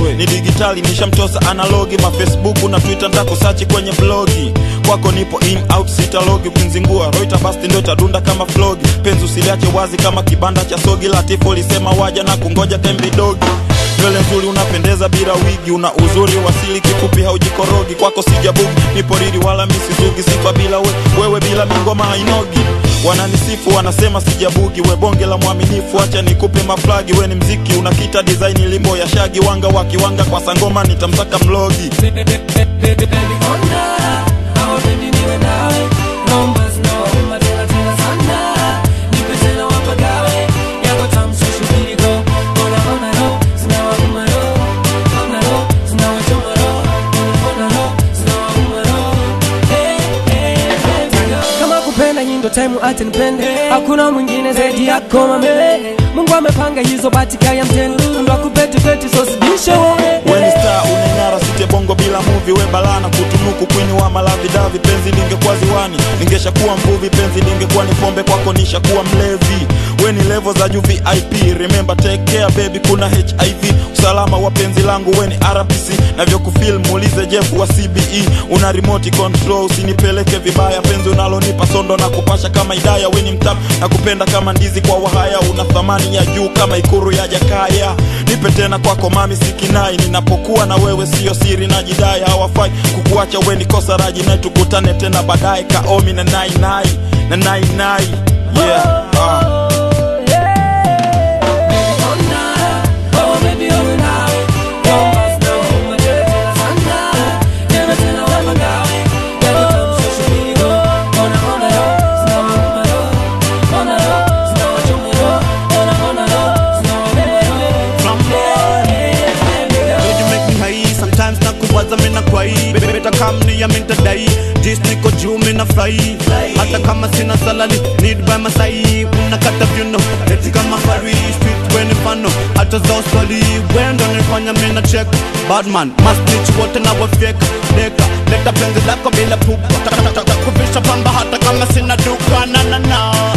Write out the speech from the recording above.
wewe ni digitali nishamtosa analogi mafacebook na twitter ntakusachi kwenye blogi kwako nipo in out sitalogi kunzingua roita basti ndo itadunda kama flogi penzi usiliache wazi kama kibanda cha sogi latifo lisema waja na kungoja tembidogi nywele nzuri unapendeza bila wigi una uzuri wasili kifupi haujikorogi kwako sijabugi nipo riri wala misizugi sifa bila we, wewe bila mingoma hainogi wananisifu wanasema sijabugi we bonge la mwaminifu acha nikupe maflagi we ni mziki unakita design limbo ya shagi wanga wakiwanga kwa sangoma nitamsaka mlogi Baby, ona hawapendi niwe nawe naomba zinawauma tena tena sana nipe tena wapagawe yako tamso shubiri go ona ona ro zinawauma ro ona ro zinawachoma ro ona ro zinawauma ro hey, hey, baby go. kama kupenda nyindo time acha nipende hakuna mwingine zaidi yako mame mungu amepanga hizo batika ya mtendo ndo akupetipeti sosibishe wewe weni star uneng'ara site bongo bila muvi we balana kutunuku kwini wa malavidavi penzi lingekuwa ziwani ningeshakuwa mvuvi penzi lingekuwa ni pombe kwako nishakuwa mlevi weni levo za juu vip remember take care baby kuna hiv usalama wa penzi langu weni rbc navyokufil muulize jeff wa cbe una remote control usinipeleke vibaya penzi unalonipa sondo na kupasha kama idaya weni mtap na kupenda kama ndizi kwa wahaya una thamani ya juu kama ikuru ya jakaya nipe tena kwako mami sikinai ninapokuwa na wewe siyo siri na jidai hawafai kukuacha weni kosa raji naye tukutane tena baadaye kaomi na nainai na nainai yeah. ah. Girl, you make me high sometimes na kuwaza mina kwai beta kam ni ya minta dai jis niko juu mina fly hata kama sina salary need by masai unakata vyuno eti kama fari street weni mfano hata za uswali wendo nifanya mina check badman masnich wote na wafyeka deka leta penzi lako bila pupa kuvisha pamba hata kama sina duka na na na